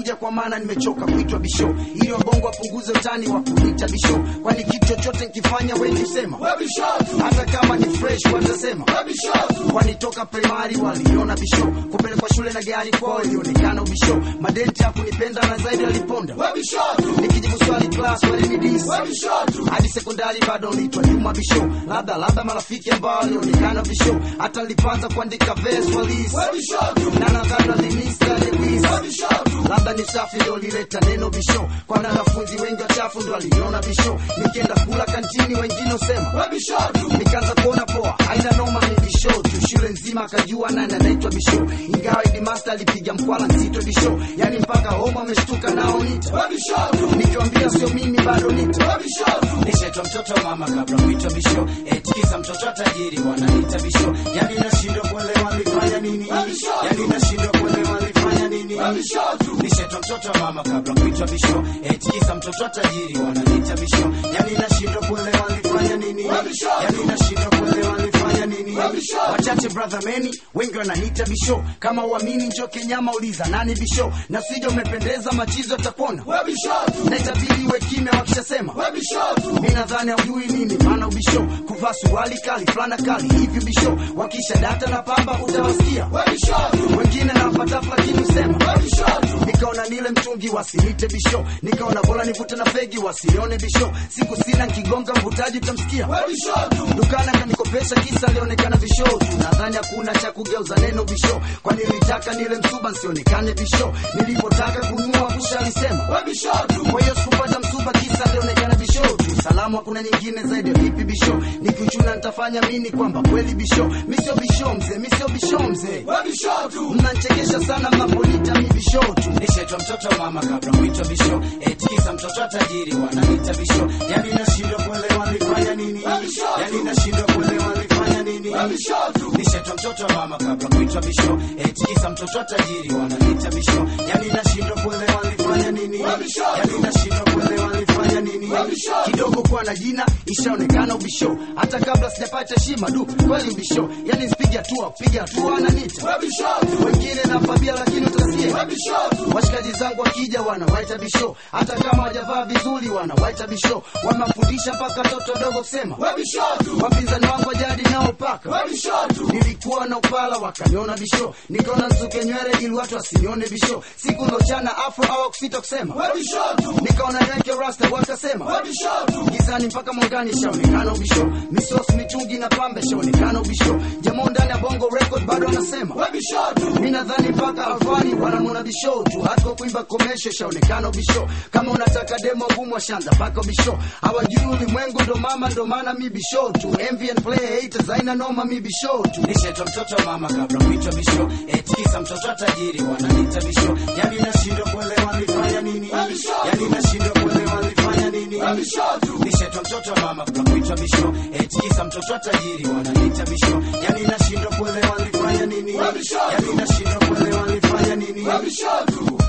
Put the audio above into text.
nimekuja kwa maana nimechoka kuitwa bisho ili wabongo wapunguze utani wa kuita bisho kwani kitu chochote nkifanya wengi husema hata kama ni fresh watasema kwani toka primary waliona bisho kupelekwa shule na gari kwao ilionekana ubisho madenti hakunipenda na zaidi aliponda nikijibu swali class walinidis hadi sekondari bado nitwa nyuma bisho labda labda marafiki ambao walionekana bisho hata nilipanza kuandika verse walis na nadhani walinista lewis labda ni safi ndo lileta neno bisho kwana wanafunzi wengi wachafu ndo waliniona bisho nikienda kula kantini wengine usema nikaanza kuona poa haina noma ni bisho tu shule nzima akajua nani anaitwa bisho ingawa idimasta alipiga mkwala nzito bisho yani mpaka homa ameshtuka nao nita nikiwambia sio mimi bado nita nishaitwa mtoto wa mama kabla kuitwa bisho etikisa mtoto wa tajiri wananiita bisho yani nashindwa kuelewa nilifanya nini yani nashindwa kuelewa nilifanya nini nishaitwa mtoto wa mama kabla kuitwa bisho etikisa mtoto wa tajiri wananiita bisho yani nashindwa kuelewa nilifanya nini yani nashindwa kuelewa nilifanya nini wachache brother meni wengi wananiita bisho kama uamini njo kenyama uliza nani bisho na sija umependeza machizo atakuona na itabidi iwe kimya wakishasema mi nadhani aujui nini maana ubisho kuvaa suruali kali fulana kali hivi bisho wakisha data na pamba utawasikia wengine nawapatafu lakini usema nikaona nile mtungi wasinite bisho nikaona bora nivute na fegi wasione bisho siku sina nkigonga mvutaji utamsikia dukana kanikopesha kisa alionekana bisho tu nadhani hakuna cha kugeuza neno bisho kwani nilitaka nile msuba nsionekane bisho nilipotaka kununua kusha alisema kwa hiyo sikupata msuba kisa alionekana bisho tu salamu hakuna nyingine zaidi ya vipi bisho nikiuchuna nitafanya mini kwamba kweli bisho mi sio bisho mzee mi sio bisho mzee mnanchekesha sana mnaponita mi bisho tu nishaitwa mtoto wa mama kabla kuitwa bisho etikisa mtoto wa tajiri wananiita bisho yani nashindwa kuelewa nilifanya nini yani nashindwa kuelewa nilifanya nini nishaitwa mtoto wa mama kabla kuitwa bisho etikisa mtoto wa tajiri wananiita bisho yani nashindwa kuelewa nilifanya nini yani nashindwa kuelewa nilifanya nini kidogo kuwa na jina ishaonekana ubisho hata kabla sijapata heshima du kweli ubisho yani sipige hatua kupiga hatua ananita wengine nafabia lakini utasikia washikaji zangu wakija wanawaita bisho hata kama wajavaa vizuri wanawaita bisho wamafundisha mpaka toto dogo kusema wapinzani wangu wajadi nao paka nilikuwa na upala wakaniona bisho nikaona nsuke nywele ili watu wasinione bisho siku lochana afro au kusita kusema nikaona yake rasta wakasema gizani mpaka mwangani shaonekana ubisho misos mitungi na pambe shaonekana ubisho jamaa ndani ya bongo record bado anasema mi nadhani mpaka alfani wanamwona bisho tu hata kwa kuimba komesho shaonekana ubisho kama unataka demo ngumu washanza mpaka ubisho hawajui ulimwengu ndo mama ndo maana mi bisho tu MVN play haters haina noma mi bisho tu nishaitwa mtoto wa mama kabla kuitwa bisho etikisa mtoto wa tajiri wananiita bisho yani nashindwa kuelewa nilifanya nini yani nashindwa kuelewa nilifanya nini nishaitwa mtoto wa mama kabla kuitwa bisho etikisa mtoto wa tajiri wananiita bisho yani nashindwa kuelewa nilifanya nini yani nashindwa kuelewa nilifanya nini